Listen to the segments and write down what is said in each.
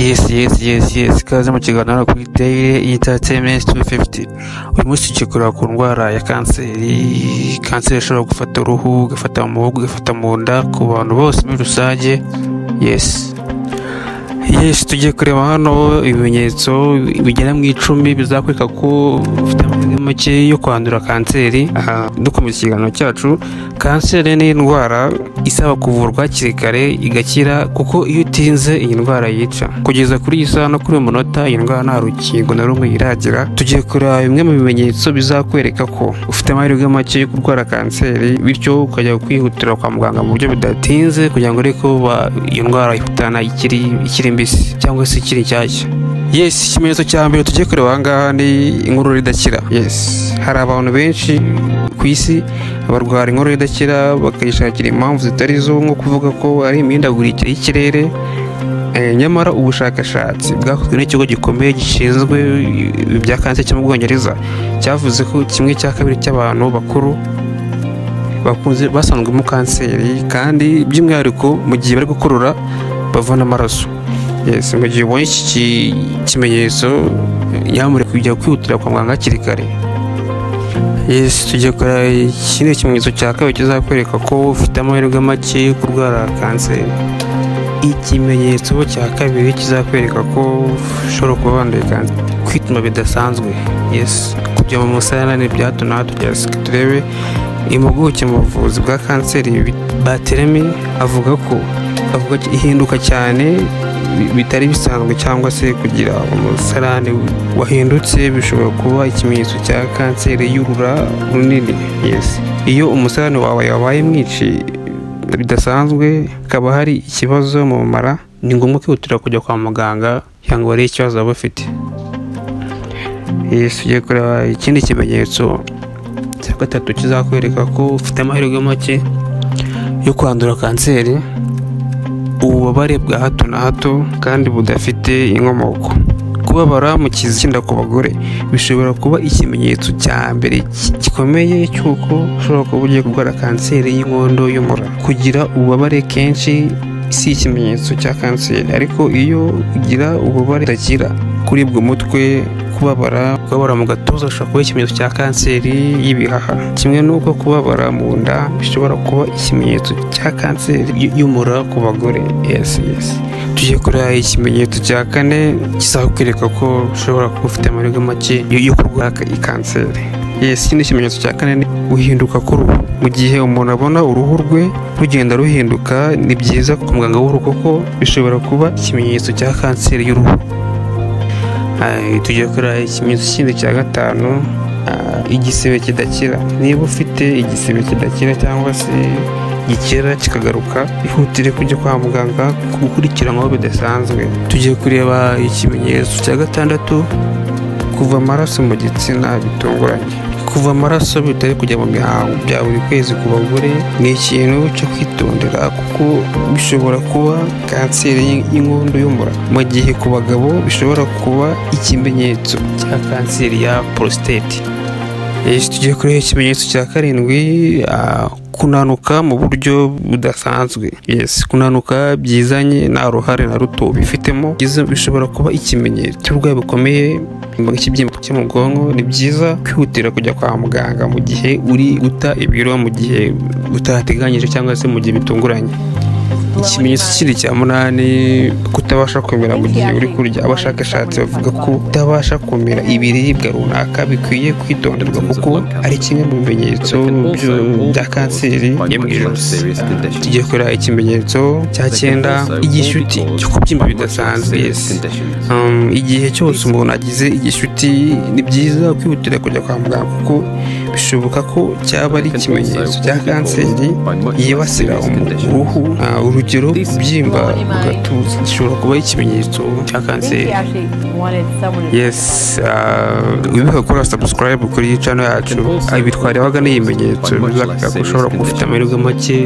Yes yes yes yes kaze mu kiganiro hano kuri Daily Entertainment 250 uyu munsi tugikorera ku ndwara ya kanseri kanseri ishobora gufata uruhu igafata mu muhogo igafata mu nda ku bantu bose muri rusange yes yes tugiye kureba hano ibimenyetso bigera mu icumi bizakwereka ko ufite amahirwe make yo kwandura kanseri Aha, dukomeza ikiganiro cyacu kanseri ni indwara isaba kuvurwa hakiri kare igakira kuko iyo utinze iyi ndwara yica kugeza kuri iyi saha no kuri uyu munota iyi ndwara nta rukingo na rumwe iragira tugiye kureba bimwe mu bimenyetso bizakwereka ko ufite amahirwe make yo kurwara kanseri bityo ukajya kwihutira kwa muganga mu buryo bidatinze kugira ngo urebe ko ba- iyo ndwara ihutana ikiri ikiri mbisi cyangwa se ikiri nshyashya yes ikimenyetso cya mbere tugiye kureba aha ngaha ni inkorora idakira yes hari abantu benshi ku isi barwara inkorora idakira bakayishakira impamvu zitari zo nko kuvuga ko ari imihindagurikire y'ikirere Eh, nyamara ubushakashatsi bwakozwe n'ikigo gikomeye gishinzwe eh, ibya kanseri cyo mu bwongereza cyavuze ko kimwe cya kabiri cy'abantu bakuru bakunze basanzwemo kanseri kandi by'umwihariko mu gihe bari gukurura bavana amaraso yes, mu gihe ubonye iki ki- kimenyetso nyamuneka kujya kwihutira kwa muganga hakiri kare yes tugiye kureba ikindi kimenyetso cya kabiri kizakwereka ko ufite amahirwe make yo kurwara kanseri ikimenyetso cya kabiri kizakwereka ko ushobora kuba wanduye kanseri kwituma bidasanzwe yes kujya mu musarane bya hato na hato bya sika turebe impuguke mu buvuzi bwa kanseri bi- bateremi avuga ko avuga ko ihinduka cyane bi- bitari bisanzwe cyangwa se kugira umusarane wahindutse bishobora kuba ikimenyetso cya kanseri y'urura runini yes iyo umusarane wawe wabaye mwinshi bidasanzwe hakaba hari ikibazo mu mara ni ngombwa kwihutira kujya kwa muganga kugira ngo barebe ikibazo waba ufite Yes, tugiye kureba ikindi kimenyetso cya gatatu kizakwereka ko ufite amahirwe make yo kwandura kanseri ububabare bwa hato na hato kandi budafite inkomoko kubabara mu kizinda ku bagore bishobora kuba ikimenyetso cya mbere ki- gikomeye cy'uko ushobora kuba ugiye kurwara kanseri y'inkondo y'umura kugira ububabare kenshi si ikimenyetso cya kanseri ariko iyo ugira ububabare budakira kuribwa umutwe kubabara kubabara mu gatuza ushobora kuba ikimenyetso cya kanseri y'ibihaha kimwe n'uko kubabara mu nda bishobora kuba ikimenyetso cya kanseri y- y'umura ku bagore yes yes tujye kureba ikimenyetso cya kane kizakwereka ko ushobora kuba ufite amahirwe make yo yo kurwara ka- iyi kanseri yes ikindi kimenyetso cya kane ni guhinduka k'uruhu mu gihe umuntu abona uruhu rwe rugenda ruhinduka ni byiza ku muganga w'uruhu kuko bishobora kuba ikimenyetso cya kanseri y'uruhu Ay, tujya kureba ikimenyetso kindi cya gatanu ah, igisebe kidakira niba ufite igisebe kidakira cyangwa se gikera kikagaruka ihutire kujya kwa muganga gukurikiranwaho bidasanzwe tugiye kureba ikimenyetso cya gatandatu kuva amaraso mu gitsina bitunguranye kuva amaraso bitari kujya mu mihango bya buri kwezi ku bagore ni ikintu cyo kwitondera kuko bishobora kuba kanseri y'in- y'inkondo y'umura mu gihe ku bagabo bishobora kuba ikimenyetso cya kanseri ya prostate Yes, tugiye kureba ikimenyetso cya karindwi ah, kunanuka mu buryo budasanzwe yes kunanuka byizanye nta ruhare na ruto bifitemo byiza bishobora kuba ikimenyetso cy'uburwayi bukomeye ikibyimba cyo mu bwonko ni byiza kwihutira kujya kwa muganga mu gihe uri guta ibiro mu gihe utateganyije cyangwa se mu gihe bitunguranye ikimenyetso kindi cya munani kutabasha kumera mu gihe uri kurya abashakashatsi bavuga ko kutabasha kumera ibiribwa runaka bikwiye kwitonderwa kuko ari kimwe mu bimenyetso byo- bya kanseri yo mu ijosi tugiye kureba ikimenyetso cya cyenda igishyuti cyo kubyimba bidasanzwe yes. Um, igihe cyose umuntu agize igishuti ni byiza kwihutira kujya kwa muganga kuko bishoboka ko cyaba ari ikimenyetso cya kanseri yibasira umu- uruhu Ah, urugero kubyimba mu gatuza gishobora kuba ikimenyetso cya kanseri yes ah, wibuke gukora subscribe kuri iyi channel yacu Ah, ibi twarebaga ni ibimenyetso bizakwereka ko ushobora kuba ufite amahirwe make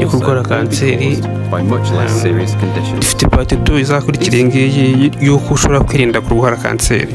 yo kurwara kanseri dufite pati tu izakurikira iyi ngiyi y'uko ushobora kwirinda kurwara kanseri